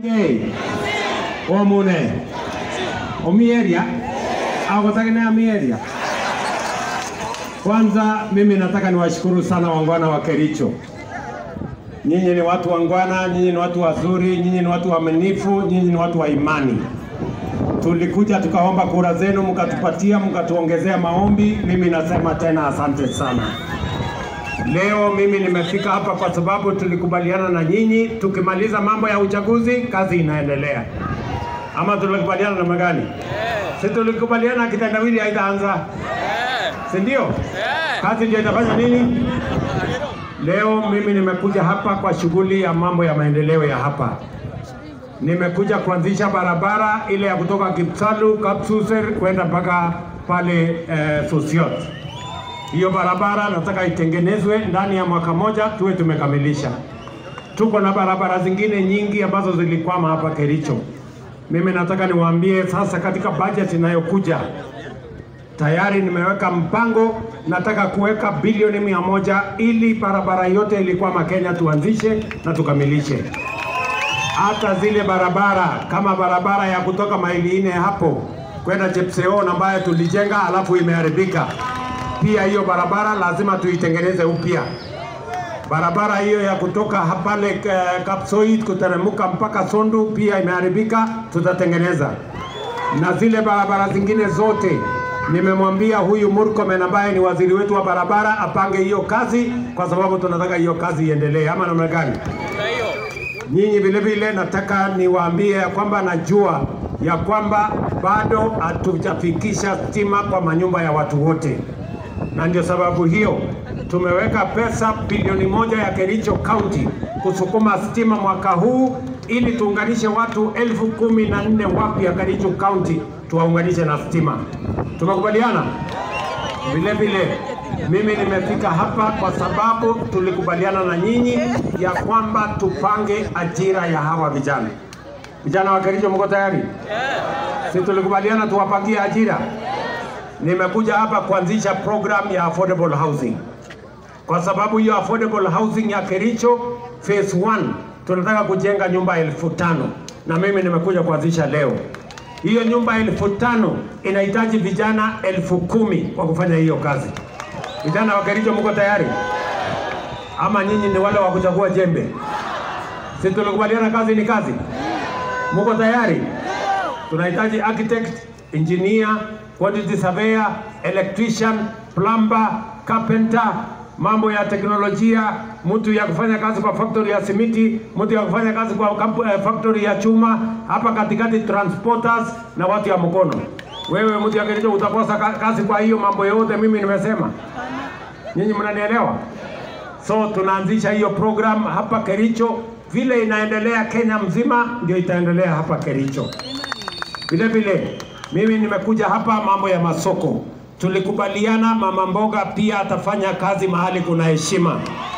Hey, omune omieria agotakine amieria. Kwanza mimi nataka niwashukuru sana wangwana wa Kericho. Nyinyi ni watu wangwana, nyinyi ni watu wazuri, nyinyi ni watu waaminifu, nyinyi ni watu wa imani. Tulikuja tukaomba kura zenu, mkatupatia, mkatuongezea maombi. Mimi nasema tena asante sana. Leo mimi nimefika hapa kwa sababu tulikubaliana na nyinyi, tukimaliza mambo ya uchaguzi kazi inaendelea, ama tulikubaliana namna gani? Si tulikubaliana kitendawili haitaanza, si ndio? Kazi ndio itafanya nini? Leo mimi nimekuja hapa kwa shughuli ya mambo ya maendeleo ya hapa. Nimekuja kuanzisha barabara ile ya kutoka Kipsalu, Kapsuser kwenda mpaka pale eh, Sosiot. Hiyo barabara nataka itengenezwe ndani ya mwaka moja, tuwe tumekamilisha. Tuko na barabara zingine nyingi ambazo zilikwama hapa Kericho. Mimi nataka niwaambie sasa, katika bajeti inayokuja tayari nimeweka mpango, nataka kuweka bilioni mia moja ili barabara yote ilikwama Kenya tuanzishe na tukamilishe. Hata zile barabara kama barabara ya kutoka maili nne hapo kwenda Chepseon ambayo tulijenga alafu imeharibika pia hiyo barabara lazima tuitengeneze upya. Barabara hiyo ya kutoka pale eh, Kapsoit kuteremka mpaka Sondu pia imeharibika, tutatengeneza. Na zile barabara zingine zote nimemwambia huyu Murkomen ambaye ni waziri wetu wa barabara apange hiyo kazi, kwa sababu tunataka hiyo kazi iendelee, ama namna gani? Nyinyi vile vile nataka niwaambie ya kwamba najua ya kwamba bado hatujafikisha stima kwa manyumba ya watu wote na ndio sababu hiyo tumeweka pesa bilioni moja ya Kericho County kusukuma stima mwaka huu ili tuunganishe watu elfu kumi na nne wapya Kericho County tuwaunganishe na stima. Tumekubaliana? Vile vile mimi nimefika hapa kwa sababu tulikubaliana na nyinyi ya kwamba tupange ajira ya hawa vijana. Vijana wa Kericho, mko tayari? Si tulikubaliana tuwapangie ajira? nimekuja hapa kuanzisha program ya affordable housing, kwa sababu hiyo affordable housing ya Kericho phase 1 tunataka kujenga nyumba elfu tano na mimi nimekuja kuanzisha leo. Hiyo nyumba elfu tano inahitaji vijana elfu kumi kwa kufanya hiyo kazi. Vijana wa Kericho, mko tayari ama nyinyi ni wale wa kuchagua jembe? Si tulikubaliana kazi ni kazi? Mko tayari? Tunahitaji architect, engineer, quantity surveyor, electrician, plumber, carpenter, mambo ya teknolojia, mtu ya kufanya kazi kwa factory ya simiti, mtu ya kufanya kazi kwa kampu, eh, factory ya chuma, hapa katikati transporters na watu ya mkono. Wewe mtu ya Kericho utakosa ka- kazi kwa hiyo mambo yote mimi nimesema. Nyinyi mnanielewa? So tunaanzisha hiyo program hapa Kericho, vile inaendelea Kenya mzima ndio itaendelea hapa Kericho. Vile vile mimi nimekuja hapa mambo ya masoko. Tulikubaliana mama mboga pia atafanya kazi mahali kuna heshima.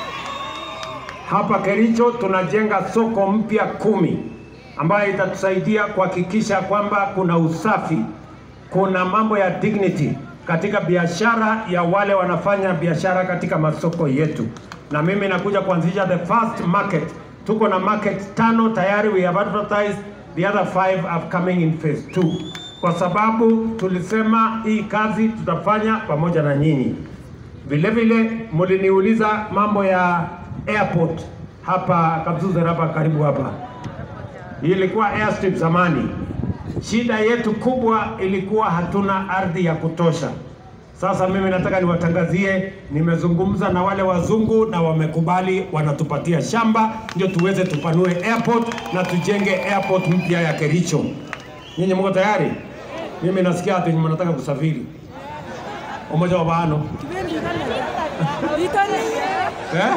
Hapa Kericho tunajenga soko mpya kumi ambayo itatusaidia kuhakikisha kwamba kuna usafi, kuna mambo ya dignity katika biashara ya wale wanafanya biashara katika masoko yetu, na mimi nakuja kuanzisha the first market. Tuko na market tano tayari, we have advertised the other five are coming in phase 2 kwa sababu tulisema hii kazi tutafanya pamoja na nyinyi. Vile vile mliniuliza mambo ya airport hapa Kapsuzer, hapa karibu hapa. Hii ilikuwa airstrip zamani. Shida yetu kubwa ilikuwa hatuna ardhi ya kutosha. Sasa mimi nataka niwatangazie, nimezungumza na wale wazungu na wamekubali, wanatupatia shamba ndio tuweze tupanue airport na tujenge airport mpya ya Kericho. Nyinyi mko tayari? Mimi nasikia ati mnataka kusafiri. Umoja wa Baano. Eh?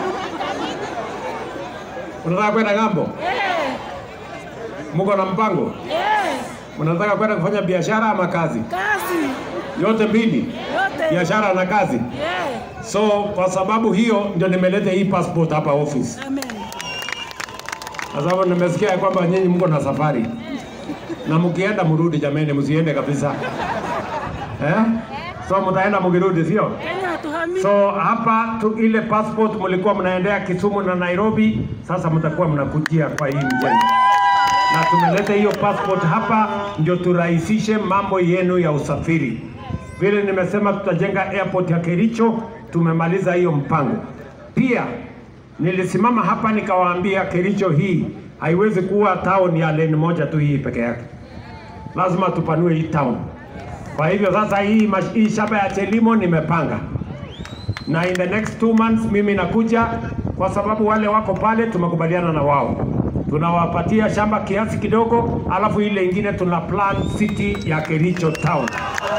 Unataka kwenda ng'ambo? Mko na mpango? Mnataka kwenda kufanya biashara ama kazi? Kazi Yote mbili, yote. biashara na kazi. Yeah. So kwa sababu hiyo ndio nimeleta hii passport hapa office, Amen. kwa sababu nimesikia ya kwamba nyinyi mko na safari na mkienda mrudi, jameni, msiende kabisa eh? So mtaenda mkirudi, sio? Kenya hatuhami. So hapa tu ile passport mlikuwa mnaendea Kisumu na Nairobi, sasa mtakuwa mnakujia kwa hii mjengo, na tumeleta hiyo passport hapa ndio turahisishe mambo yenu ya usafiri. Vile nimesema tutajenga airport ya Kericho, tumemaliza hiyo mpango. Pia nilisimama hapa nikawaambia Kericho hii haiwezi kuwa town ya lane moja tu hii peke yake, lazima tupanue hii town. Kwa hivyo sasa hii, mash- hii shamba ya Chelimo nimepanga na in the next two months mimi nakuja, kwa sababu wale wako pale tumekubaliana na wao, tunawapatia shamba kiasi kidogo, alafu ile ingine tuna plan city ya Kericho town.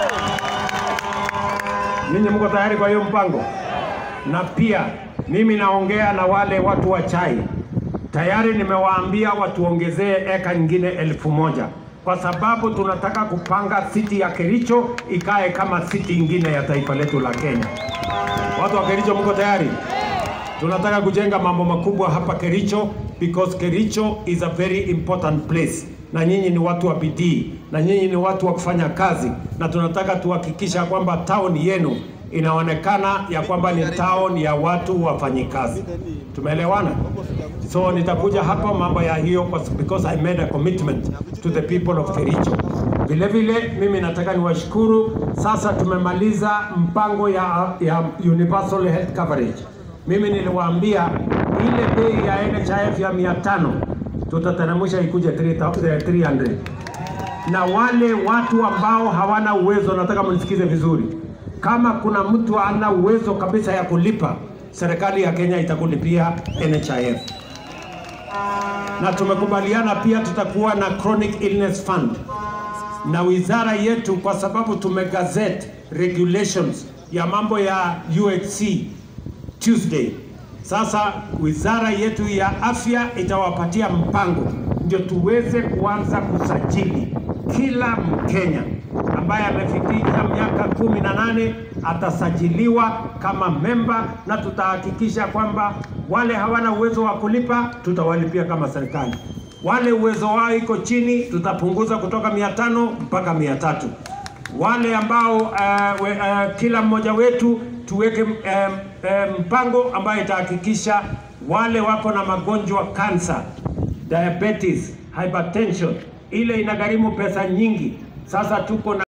Ninyi mko tayari kwa hiyo mpango? Na pia mimi naongea na wale watu wa chai, tayari nimewaambia watuongezee eka nyingine elfu moja kwa sababu tunataka kupanga city ya Kericho ikae kama city ingine ya taifa letu la Kenya. Watu wa Kericho mko tayari? Tunataka kujenga mambo makubwa hapa Kericho because Kericho is a very important place, na nyinyi ni watu wa bidii, na nyinyi ni watu wa kufanya kazi, na tunataka tuhakikisha kwamba town yenu inaonekana ya kwamba ni town ya watu wafanyikazi. Tumeelewana? So nitakuja hapa mambo ya hiyo kwa- because I made a commitment to the people of Kericho. Vile vile mimi nataka niwashukuru, sasa tumemaliza mpango ya, ya universal health coverage. Mimi niliwaambia ile bei ya NHIF ya 500 tutateremsha ikuje 3000 300 na wale watu ambao hawana uwezo, nataka mnisikize vizuri. Kama kuna mtu ana uwezo kabisa ya kulipa, serikali ya Kenya itakulipia NHIF na tumekubaliana pia tutakuwa na chronic illness fund na wizara yetu, kwa sababu tumegazette regulations ya mambo ya UHC Tuesday. Sasa wizara yetu ya afya itawapatia mpango ndio tuweze kuanza kusajili kila Mkenya ambaye amefikisha miaka kumi na nane atasajiliwa kama memba, na tutahakikisha kwamba wale hawana uwezo wa kulipa tutawalipia kama serikali. Wale uwezo wao iko chini tutapunguza kutoka mia tano mpaka mia tatu wale ambao uh, we, uh, kila mmoja wetu tuweke um, um, mpango ambayo itahakikisha wale wako na magonjwa kansa, diabetes, hypertension, ile inagharimu pesa nyingi. Sasa tuko na